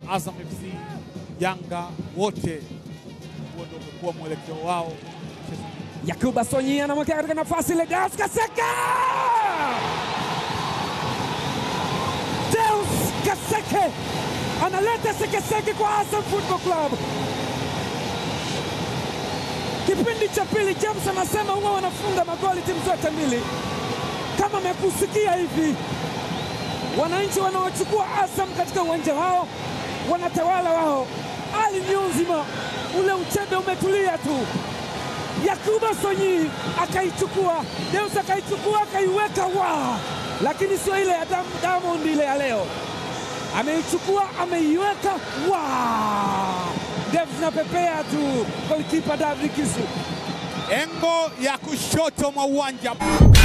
Azam FC, Yanga wote, huo ndio umekuwa mwelekeo wao. Yakuba Sonyi anamwekea katika nafasi ile, Deus Kaseka! Deus Kaseke analeta sekeseke kwa Azam Football Club. Kipindi cha pili, James anasema huwa wanafunga magoli timu zote mbili. Kama amekusikia hivi, wananchi wanaochukua Azam katika uwanja wao wanatawala wao, hali ni nzima, ule uchebe umetulia tu. Yakuba Sonyi akaichukua, Deus akaichukua akaiweka wa, lakini sio ile ya Dam- Diamond ile ya leo. Ameichukua ameiweka wa, ndevu zinapepea tu. Golikipa David Kisu Engo ya kushoto mwa uwanja